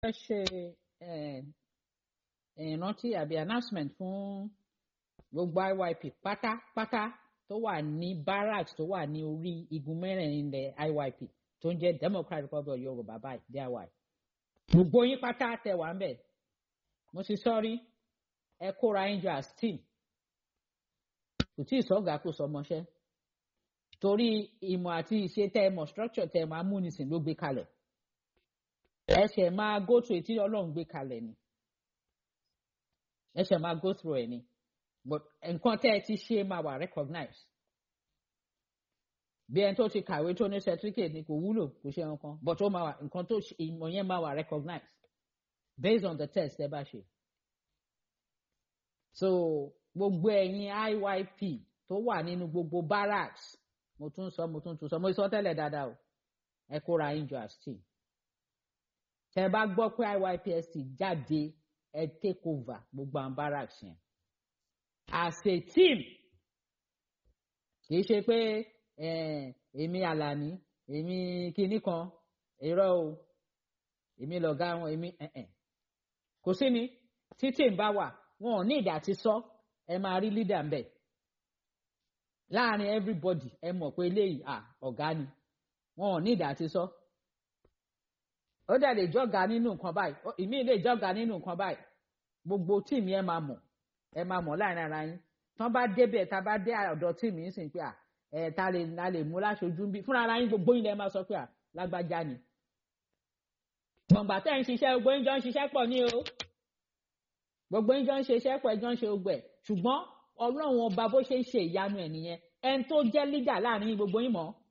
fẹ́ ṣe ìrántí àbí announcement fún gbogbo IYP pátápátá tó wà ní barracks tó wà ní orí igun mẹ́rẹ̀ẹ̀rin ilẹ̀ IYP tó ń jẹ́ Democratic Republic of Yorùbá báyìí DIY. gbogbo yín pátá tẹ wà ń bẹ̀ mo ti sọ́rí ẹ kóra yín jọ as team kò tí ì sọ́gà kó sọmọṣẹ́ torí ìmọ̀ àti ìṣe tẹ ẹ mọ̀ structure tẹ ẹ máa mú nísìn ló gbé kalẹ̀ ẹ ṣẹ̀ máa go through ètí Ọlọ́run gbé kalẹ̀ ni ẹ ṣẹ̀ máa go through ẹ̀ ni but nǹkan tẹ́ ẹ ti ṣe máa wà recognize bí ẹni tó ti kàwé tó ní certificate ni kò wúlò kò ṣe nǹkan but ó máa wà nǹkan tó ìmọ̀ yẹn máa wà recognize based on the test ẹ bá ṣe so gbogbo ẹ̀yin IYP tó wà nínú gbogbo barracks mo tún sọ mo tún tún sọ mo sọ tẹ́lẹ̀ dáadáa o ẹ kóra yín jọ as team tẹ́ bá gbọ́ pé IYPST jáde ẹ take over gbogbo àwọn barracks yẹn as a team kì í ṣe pé èmi àlàní èmi kinní kan irọ́ o èmi lọ̀gá wọn èmi kò sí ni títí ń bá wà wọn ò ní ìdí àti sọ ẹ máa rí leader ń bẹ láàrin everybody ẹ mọ̀ pé eléyìí à ọ̀gá ni wọn ò ní ìdí àti sọ ó dẹ̀ lè jọ́gà nínú nǹkan báyìí ìmí lè jọ́gà nínú nǹkan báyìí gbogbo tíìmù ẹ máa mọ̀ ẹ máa mọ̀ láàrin ara yín tán bá débẹ̀ tá a bá dé ọ̀dọ̀ tíìmù yín sìn pé à ẹ ta lè la lè mú láṣojú bí fúnra ara yín gbogbo yín lẹ máa sọ pé à lágbájá ni. gbọ̀ngbà tẹ́ ń ṣiṣẹ́ gbogbo yín jọ ń ṣiṣẹ́ pọ̀ ní o gbogbo yín jọ ń ṣe iṣẹ́ pọ̀ ẹ jọ ń ṣe gbogbo ẹ̀ ṣùgbọ́n ọlọ́run ọba bó ṣe ń ṣe ìyanu ẹ̀ nìyẹn ẹni tó jẹ́ lídà láàrin gbogbo yín mọ̀